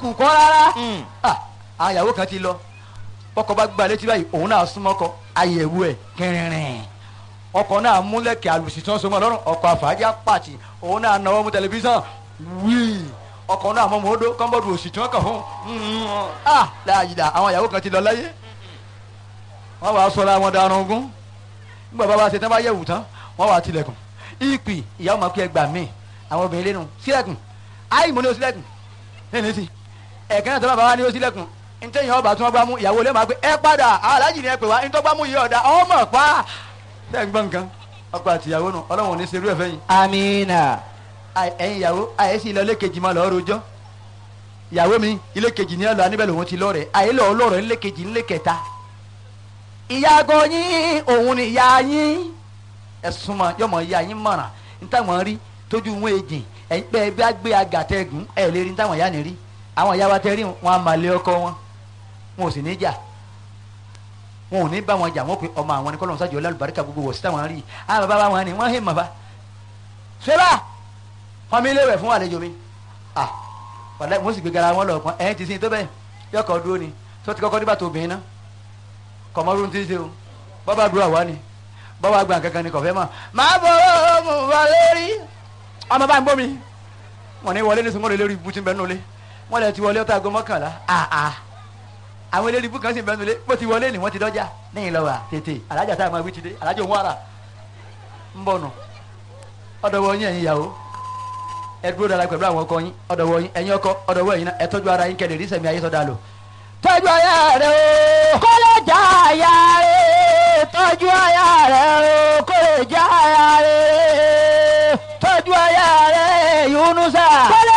kù kọ́ rárá Ah, àwọn ìyàwó kan ti lọ ọkọ bá gba létí báyìí òun náà súnmọ́ ọkọ àyẹ̀wò ẹ̀ kẹrìnrìn ọkọ náà múlẹ̀kẹ̀ àlùsí tí wọ́n so mọ́ lọ́rùn ọkọ àfàájà pàtì òun náà náwó mú tẹlifíṣàn wíì ọkọ náà mọ́ mọ́ọ́dọ́ kọ́ńbọ́ọ̀dù òsì tí wọ́n kàn fún un ah láàyè àwọn ìyàwó kan ti lọ láyé wọ́n wàá sọ̀rọ̀ àwọn darun ogún nígbà bá wa ṣe tán bá yẹ̀wù tán wọ́n wàá tilẹ̀kùn ìpì ìyàwó máa kú ẹgbà míì àwọn obìnrin lẹ́nu sílẹ̀kùn áì mo ní o sílẹ̀kùn lẹ́nu sí ẹ̀kẹ́ náà tó bá bá wa ní o sílẹ̀kùn ntẹ́yìn ọba tí wọ́n gbá mú ìyàwó lè máa pé ẹ padà aláàjì ni ẹ pè wá ntọ́ gbá mú yìí ọ̀dà ọmọ pa ṣe ń gbọ́ nǹkan ọkọ àti ìyàwó nù ọlọ́run ò ní ṣerú ẹ̀ fẹ́yìn amina ẹ̀yin ìyàwó àyẹ̀sí ilé kejì máa lọ́ọ́ rojọ́ ìyàwó mi ilé kejì ní ọ̀la níbẹ̀ lòun ti lọ́ọ̀rẹ́ àyè lọ́ọ́ lọ́ọ̀rẹ́ ilé kejì ilé kẹta ìyàgò yín òun ni ìyá yín ẹ̀sùn mọ̀ yọmọ ìyá yín mọ̀ràn nítawọ̀n rí tójú wọn èjì ẹ̀yin pé ẹ bá gbé agàtẹ́gùn ẹ̀ lè rí nítawọ̀n ìyá ni rí àwọn ìyá wa tẹ́ rí wọn a máa lé ọkọ wọn wọn ò sì ní jà wọn ò ní bá wọn jà wọn pe ọmọ àwọn ni kọ́lọ́mù sájọ lálùbáríkà gbogbo wọ̀ sí táwọn rí àwọn bàbá wọn ni wọ́n hẹ́ mọ̀ bá ṣẹlá wọn mi léwẹ̀ fún àlejò mi ah wàlẹ́ mo sì gbé gara wọn lọ pọn ẹ̀yìn ti sin tó bẹ́ẹ̀ yọkọ̀ dúró ni tó ti kọ́kọ́ nígbà tó obìnrin náà kọ̀mọ́rún ti ṣe o bọ́bá dúró àwa ni bọ́bá gbà kankan ni kọ̀fẹ́ mọ̀ máa bọ̀ mo wà lórí ọmọ bá ń gbọ́ mi wọn ní wọlé ní sunwọ́n lórí ibú tí ń bẹ nulẹ̀ wọn lè ti wọlé ọtá aago mọ́kànlá àà àwọn eléré ibú kan sì ń bẹ nulẹ̀ bó ti wọlé ni wọ́n ti dọ́jà lẹ́yìn lọ́wọ́ tètè alájà tá a máa wí ti dé alájà òun ara ń bọ̀ nù ọ̀dọ̀wọ̀ yín ẹ̀yin ìyàwó ẹ dúró dára pẹ̀lú àwọn ọkọ yín ọ̀dọ̀wọ̀ yín ẹ̀yin ọkọ ọ̀dọ̀wọ̀ ẹ̀yin náà ẹ tọ́jú ara yín kẹ́lẹ̀ rí sẹ̀mí ayé sọ́dà lò tọ́jú aya rẹ o kó lè já aya rẹ̀ tọ́jú aya rẹ̀ o kó lè já aya rẹ̀ tọ́jú aya rẹ Yunusa kó lè